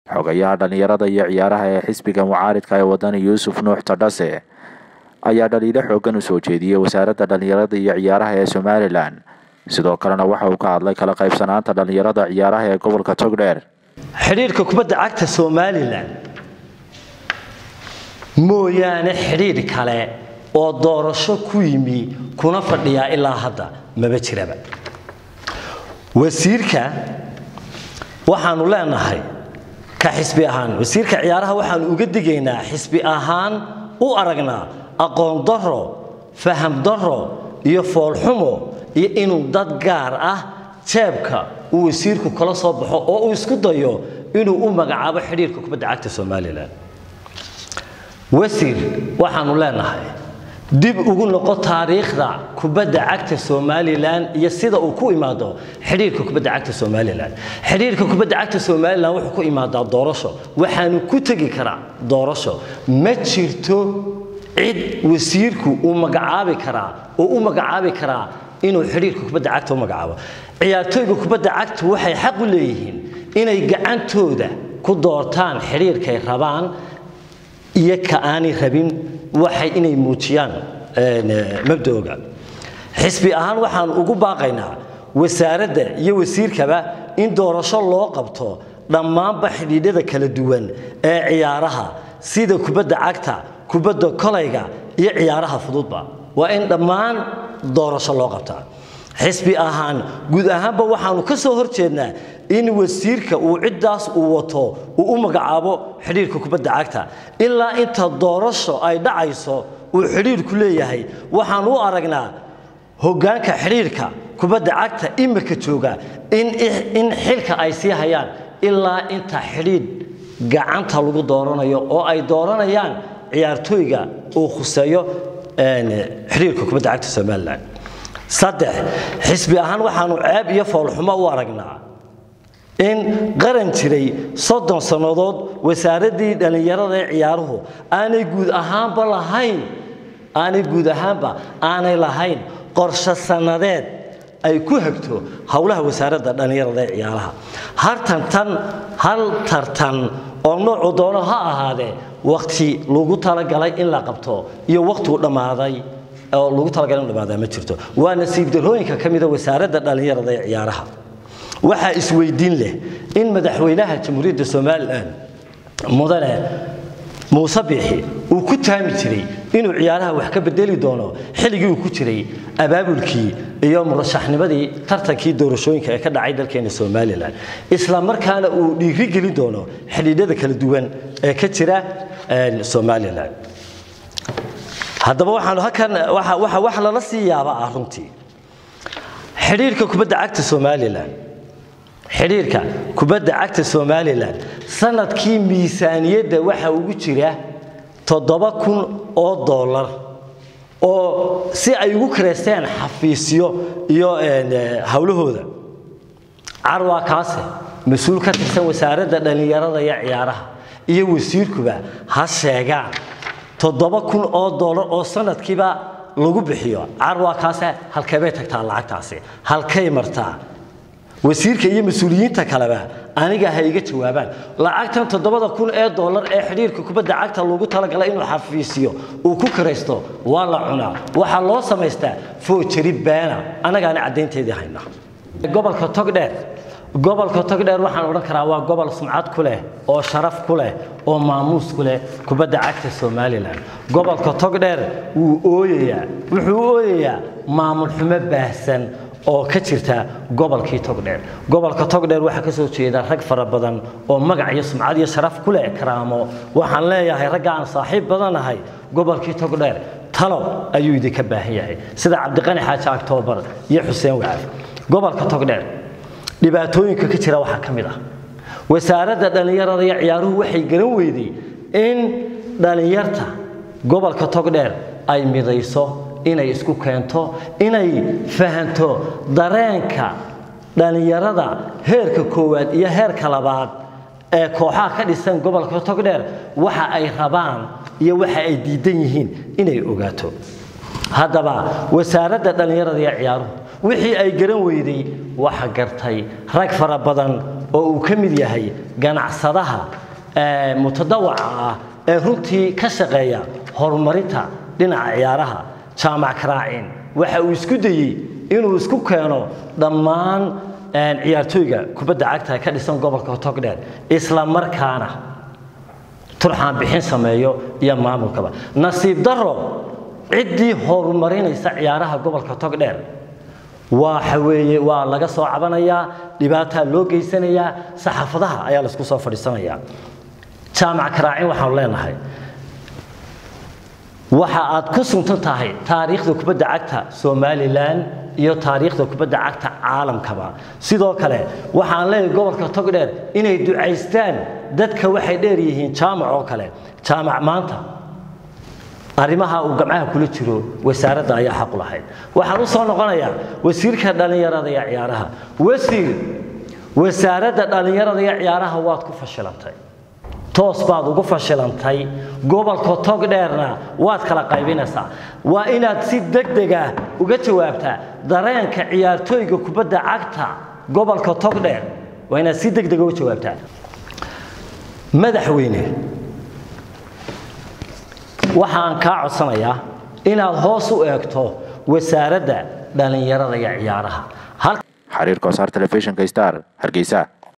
xogayaha dhallinyarada iyo ciyaaraha ee xisbiga mucaaridka ee wadani yuusuf nuux tadhase ayaa dhaliilo xoogan u soo jeediyey wasaaradda dhallinyarada iyo ciyaaraha ee somalilan sidoo kalena waxa uu ka hadlay kala qaybsanaanta dhallinyarada ciyaaraha ee gobolka togdheer xidhiirka kubadda cagta somalilan mooyaane xidhiidh kale oo doorasho ku yimi kuna fadhiyaa ilaa hadda maba jiraba wasiirka waxaanu leenahay ka xisbi ahaan wasiirka ciyaaraha waxaanu uga digaynaa xisbi ahaan u aragnaa aqoon daro faham daro iyo foolxumo iyo inuu dad gaar ah jeebka uu wasiirku kala soo baxo oo uu isku dayo inuu u magacaabo xidhiirka kubadda cagta somalilan wasiir waxaanu leenahay dib ugu noqo taariikhda kubadda cagta somalilan iyo sida uu ku imaado xidhiirka kubadda cagta somalilan xidhiirka kubadda cagta somalilan wuxuu ku imaadaa doorasho waxaanu ku tegi karaa doorasho ma jirto cid wasiirku uu magacaabi karaa oo u magacaabi karaa inuu xidhiirka kubadda cagta u magacaabo ciyaartooyga kubadda cagta waxay xaq u leeyihiin inay gacantooda ku doortaan xidhiirkay rabaan iyo ka aanay rabin waxay inay muujiyaan mabda'oga xisbi ahaan waxaan ugu baaqaynaa wasaaradda iyo wasiirkaba in doorasho loo qabto dhammaanba xidhiidhada kala duwan ee ciyaaraha sida kubadda cagta kubadda kolayga iyo ciyaaraha fududba waa in dhammaan doorasho loo qabtaa xisbi ahaan guud ahaanba waxaanu ka soo horjeednaa in wasiirka uu ciddaas uu wato uu u magacaabo xidhiirka kubadda cagta ilaa inta doorasho ay dhacayso uu xidhiirku leeyahay waxaan u aragnaa hoggaanka xidhiirka kubadda cagta imika jooga in xilka ay sii hayaan ilaa inta xidhiidh gacanta lagu dooranayo oo ay dooranayaan ciyaartooyga uu khuseeyo xidhiirka kubadda cagta somalilan saddex xisbi ahaan waxaanu ceeb iyo foolxumo u aragnaa in qaran jiray soddon sannadood wasaaraddii dhallinyarada ee ciyaaruhu aanay guud ahaanba lahayn aanay guud ahaanba aanay lahayn qorshe sannadeed ay ku hagto howlaha wasaaradda dhallinyarada ee ciyaaraha hartantan hal tartan oo noocu doono ha ahaadee wakhti lagu talagalay in la qabto iyo wakhtigu dhammaaday oo lagu talagalay in dhammaadaa ma jirto waa nasiib darooyinka ka mida wasaaradda dhallinyarada ee ciyaaraha waxaa isweydiin leh in madaxweynaha jamhuuriyadda somalilan mudane muuse biixi uu ku taami jiray inuu ciyaaraha wax ka bedeli doono xilligii uu ku jiray abaabulkii iyo murashaxnimadii tartankii doorashooyinka ee ka dhacay dalkeena somalilan isla markaana uu dhiiri gelin doono xidhiidhada kala duwan ee ka jira somalilan haddaba waxaanu halkan wax lala sii yaaba ah runtii xidhiirka kubadda cagta somalilan xidhiirka kubadda cagta somalilan sanadkii miisaaniyadda waxa ugu jira toddoba kun oo dollar oo si ay ugu kareysteen xafiisyo iyo howlahooda carwaa kaase mas-uul ka tirsan wasaaradda dhallinyarada iyo ciyaaraha iyo wasiirkuba ha sheegaan toddoba kun oo dollar oo sanadkiiba lagu bixiyo carwaa kaase halkeebay tagtaa lacagtaasi halkay martaa wasiirka iyo mas-uuliyiinta kaleba aniga ha iga jawaabaan lacagtan toddobada kun ee dollar ee xidhiirka kubadda cagta lagu talagalay inuu xafiisiyo uu ku karaysto waa la cunaa waxaa loo samaystaa foojari beena annagaana caddaynteedii hayna gobolka togdheer gobolka togdheer waxaan odhan karaa waa gobol sumcad ku leh oo sharaf ku leh oo maamuus ku leh kubadda cagta somalilan gobolka togdheer wuu ooyayaa wuxuu u ooyayaa maamul xumo baahsan oo ka jirta gobolkii togdheer gobolka togdheer waxaa ka soo jeeda rag fara badan oo magac iyo sumcad iyo sharaf ku leh karaamo waxaan leeyahay ragga aan saaxiib badanahay gobolkii togdheer talo ayuu idinka baahan yahay sida cabdiqani xaaji aktoobar iyo xuseen wacaaf gobolka togdheer dhibaatooyinka ka jira waxaa ka mid ah wasaaradda dhallinyarada iyo ciyaaruhu waxay garan weyday in dhallinyarta gobolka togdheer ay midayso inay isku keento inay fahanto dareenka dhallinyarada heerka koowaad iyo heerka labaad ee kooxaha ka dhisan gobolka togdheer waxa ay rabaan iyo waxa ay diidan yihiin inay ogaato haddaba wasaaradda dhallinyarada iyo ciyaaruhu wixii ay garan weyday waxa gartay rag fara badan oo uu ka mid yahay ganacsadaha mutadawaca ah ee runtii ka shaqeeya horumarinta dhinaca ciyaaraha jaamac karaacin waxa uu isku dayey inuu isku keeno dhammaan ciyaartooyga kubadda cagta ka dhisan gobolka togdheer isla markaana turxaan bixin sameeyo iyo maamulkaba nasiib daro ciddii horumarinaysa ciyaaraha gobolka togdheer waxa weeye waa laga soo cabanayaa dhibaataa loo geysanayaa saxaafadaha ayaa laisku soo fadhiisanayaa jaamac karaacin waxaanu leenahay waxa aad ku suntan tahay taariikhda kubadda cagta somalilan iyo taariikhda kubadda cagta caalamkaba sidoo kale waxaan leeyahay gobolka togdheer inay ducaystaan dadka waxay dheer yihiin jaamac oo kale jaamac maanta arrimaha uu gamcaha kula jiro wasaaradda ayaa xaq u lahayd waxaan u soo noqonayaa wasiirka dhallinyarada iyo ciyaaraha wasiir wasaaradda dhallinyarada iyo ciyaaraha waad ku fashilantay toos baad ugu fashilantay gobolka togdheerna waad kala qaybinaysaa waa inaad si degdega uga jawaabtaa dareenka ciyaartooyga kubadda cagta gobolka togdheer waa inaad si degdega uga jawaabtaa madaxweyne waxaan kaa codsanayaa inaad hoos u eegto wasaaradda dhallinyarada iyo ciyaaraha xiriirka wasaar telefishinka star hargeysa